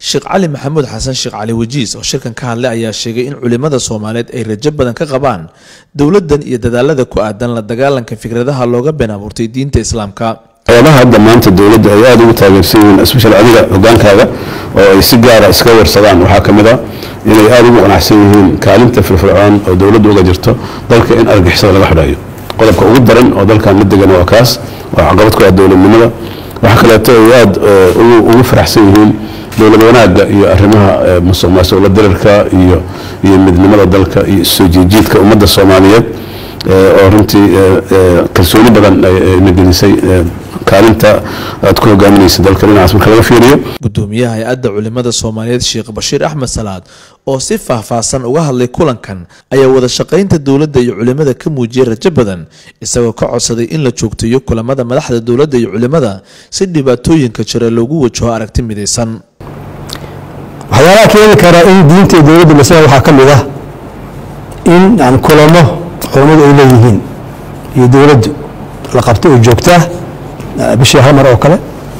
sheekh cali maxamuud xasan sheekh cali wajiis oo shirkan ka hadlay ayaa sheegay in culimada soomaaliyeed ay rajo badan ka qabaan dowladdan iyo dadaalada ku aadan la dagaalanka fikradaha looga been abuurtay diinta islaamka waxyaabaha hadda maanta dowladda ay aada ugu taageersan yihiin especial adiga hogaankaaga oo ay si gaara iska warsadaan waxaa ka mid a inay aada ugu qanacsan yihiin kaalinta firfircoon oo dowladda uga jirto dalka in argixisada laga xidhayo qodobka ugu daran oo dalkan la degan waa kaas waa caqabad ku ah dowladnimada waxaa kaleeto ay aada ugu faraxsan yihiin dowlad wanaagga iyo arrimaha musuq maasuqla dirarka iyo iyo midnimada dalka iyo soo jiijiidka ummadda soomaaliyeed oo runtii kalsooni badan na gelisay kaalinta aad ku hogaaminaysa dalka dhinacaas marka laga fiiriyo gudoomiyaha hay-adda culimada soomaaliyeed sheekh bashiir axmed salaad oo si faahfaahsan uga hadlay kulankan ayaa wada shaqaynta dowladda iyo culimada ka muujiyay rajo badan isagoo ka codsaday in la joogteeyo kulamada madaxda dowladda iyo culimada si dhibaatooyinka jira loogu wajaho aragti midaysan waxyaalaha keeni karaa in diinta iyo dowladda masala waxaa ka mid ah in aan kulamo culamadu ay leeyihiin iyo dowladdu la qabto oo joogtaa bishii hal mar oo kale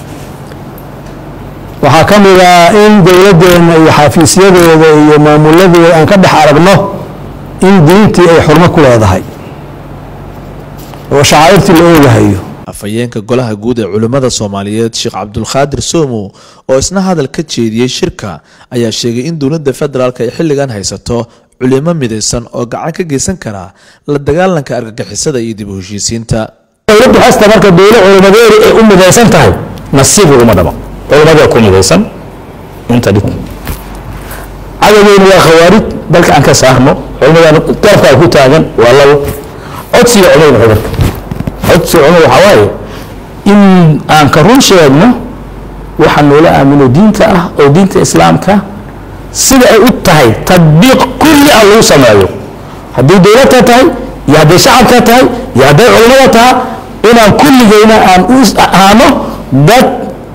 waxaa ka mid ah in dowladdeena iyo xafiisyadeeda iyo maamuladeeda aan ka dhex aragno in diintii ay xurmo ku leedahay oo shacaa'irtii la oogahayo afhayeenka golaha guud ee culimmada soomaaliyeed sheekh cabdulqaadir soomo oo isna hadal ka jeediyey shirka ayaa sheegay in dowladda federaalk ay xilligan haysato culimo midaysan oo gacan ka geysan kara la dagaalanka argagixisada iyo dib u heshiisiinta dowladdu hasta marka dowla culimadeedu ay u midaysan tahay nasiib uguma dhabo culimadee ku midaysan inta dhib cadaweynu waa khawaarij dalka aan ka saarno culimadan garabkaa ku taagan waa labo codsiga culimada cudurka codsiga culimada waxaa waaye in aan ka run sheegno waxa noola aamino diinta ah oo diinta islaamka sida ay u tahay tadbiiq kulli ah lagu sameeyo haddii dowladka tahay iyo hadday shacabka tahay iyo hadday culimada taha inaan kulligeyna aan u ahaano dad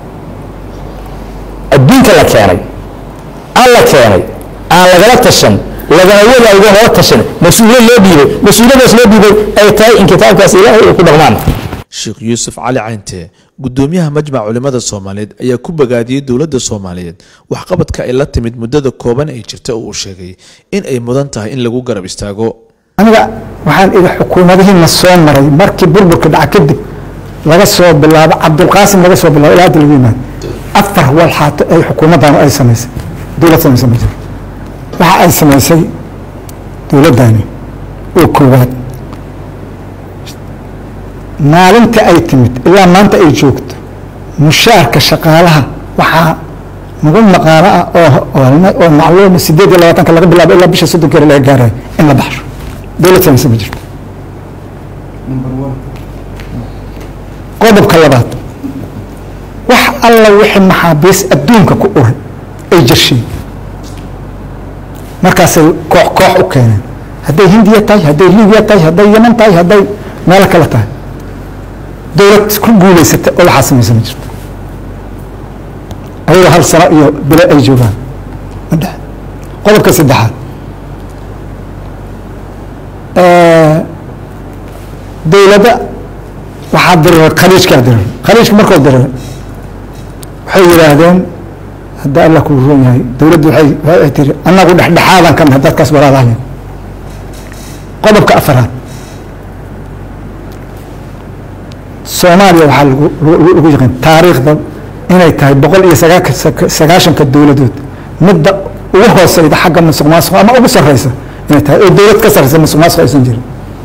adduunka la keenay aan la keenay aan lagala tashan lagana wadaago lala tashan mas-uuliyad loo dhiibay mas-uuliyadaas loo dhiibay ay tahay in kitaabkaas ilaahay ay ku dhaqmaan sheekh yuusuf cali caynte gudoomiyaha majmac culimada soomaaliyeed ayaa ku bogaadiyey dowladda soomaaliyeed waxqabadka ay la timid muddada kooban ee jirta oo uu sheegay in ay mudan tahay in lagu garab istaago aniga waxaan idhi xukuumadihiina soo maray markii burburka dhaca kadib laga soo bilaabo cabdulqaasim laga soo bilaabo ilaa hadda lagu yimaado afar walxaato ay xukuumaddaanu ay samaysay dowlad samaysa ma jiro waxa ay samaysay dowladdani oo koowaad maalinta ay timid ilaa maanta ay joogto mushaarka shaqaalaha waxaa nagu maqaano ah oo macluuma sideed iyo labaatanka laga bilaabo ilaa bisha soddonkeeda laga gaarayo in la baxsho dowlad samaysa ma jirto qodobka labaad wax alla wixii maxaabiis adduunka ku uray ay jirsheen markaasay koox koox u keeneen hadday hindiya tahay hadday libiya tahay hadday yeman tahay hadday meelo kale tahay dowlad ku guulaysata oo waxaa samaysa ma jirto ayagoo hal sano iyo bilo ay joogaan madhe qodobka saddexaad dowladda waxaa diriray khaliijkaa diriray khaliijka markoo diriray waxay yidhaahdeen hadda alla kuu roon yahay dowladdu waay tiri annagu dhexdhexaadan ka nahay dadkaas walaalahayn qodobka afaraad soomaaliya waxaa lagu yaqaan taariikhda inay tahay boqol iyo sagaashanka dowladood midda ugu hooseyda xagga musuq maasuq ama ugu sareysa inay tahay oo dowlad ka sareysa musuq maasuq aysan jirin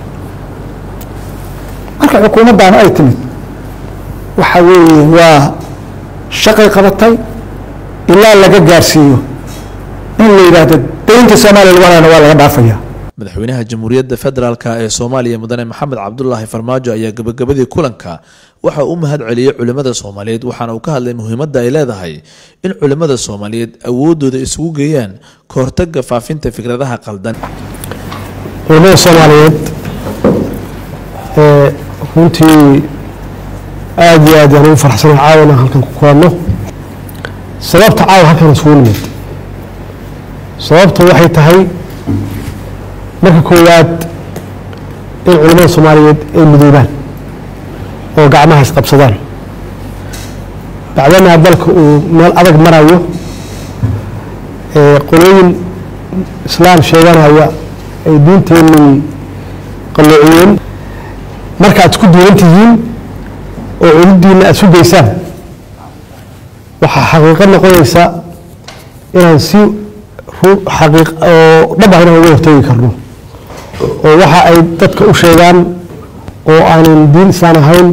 marka xukuumaddaanu ay timid waxa weeye waa shaqay qabatay ilaa laga gaarsiiyo in la yidhaahdo daynta soomaaliya lagu halayna waa laga dhaafaya madaxweynaha jamhuuriyadda federaalk ee soomaaliya mudane maxamed cabdulaahi farmaajo ayaa gabagabadii kulanka waxa uu mahad celiyey culimmada soomaaliyeed waxaana uu ka hadlay muhiimadda ay leedahay in culimmada soomaaliyeed awooddooda isugu geeyaan ka hortagga faafinta fikradaha qaldan culimada soomaaliyeed runtii aada iyo aad yaan ugu faraxsanahay caawa inaan halkan ku kulanno sababta caawa halkan isugu nimid sababta waxay tahay marka koowaad in culimada soomaaliyeed ay midoobaan oo gacmaha isqabsadaan bacdanaa dalka uu meel adag marayo ee qolooyin islaam sheeganaya ay diinteenii qalloociyeen marka aad isku duulan tihiin oo cududiina aada su geysaan waxaa xaqiiqo noqonaysa inaan si ru- xaqiiq oo dhab ah inaan uga hortegi karno oo waxa ay dadka u sheegaan oo aanan diin islaan ahayn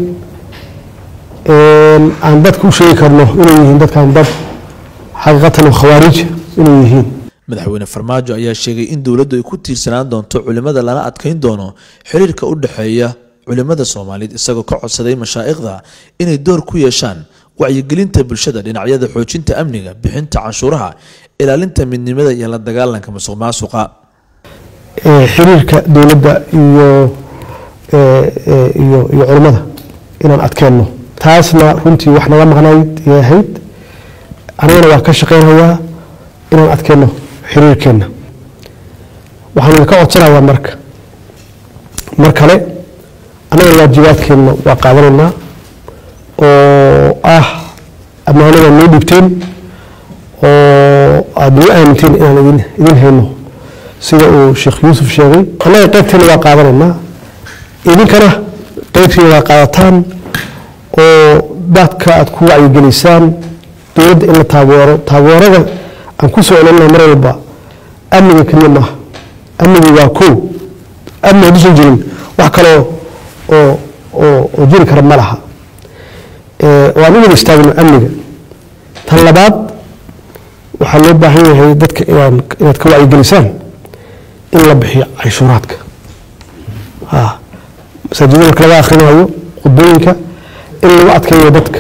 een, aan dadka u sheegi karno inay yihiin dadkan dad xaqiiqatan oo khawaarij inay yihiin madaxweyne farmaajo ayaa sheegay in dowladdu ay ku tiirsanaan doonto culimada lana adkeyn doono xiriirka u dhexeeya culimada soomaaliyeed isagoo ka codsaday mashaa'ikhda inay door ku yeeshaan wacyigelinta bulshada dhinacyada xoojinta amniga bixinta canshuuraha ilaalinta midnimada iyo la dagaalanka musuq maasuqa ee, xiriirka dowladda iyo ee, ee, iyo iyo culimmada inaan adkeenno taasna runtii wax naga maqnayd yay ahayd anigana waa ka shaqeynayaa inaan adkeenno xiriirkeenna waxaan idinka codsanayaa marka mar kale annagana waajibaadkeenna waa qaadanaynaa oo ah ammaanada noo dhibteen oo aada nagu aaminteen inaan idin idin hayno sida uu sheekh yuusuf sheegay annaga qaybteena waa qaadanaynaa idinkana qaybteena waa qaadataan oo dadka aad ku wacyigelisaan dowladda in la taageero taageerada aan ku soo celinna mar walba amniga keliya maaha amnigu waa kow amni hadduusan jirin wax kaloo oo oo oo jiri kara ma laha ee, waan u wada istaagno amniga tan labaad waxaa loo baahan yahay dadka inaan inaad ka wacyigelisaan in la bixiyo canshuuraadka ha masaajidda marka laga akhrinayo khudbooyinka in lagu adkeeyo dadka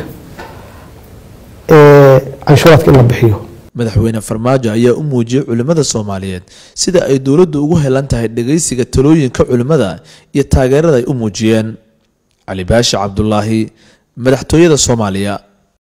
ee, canshuuraadka in la bixiyo madaxweyne farmaajo ayaa u muujiyey culimmada soomaaliyeed sida ay dowladdu ugu helan tahay dhegaysiga talooyinka culimmada iyo taageerada ay u muujiyeen cali baashi cabdulaahi madaxtooyada soomaaliya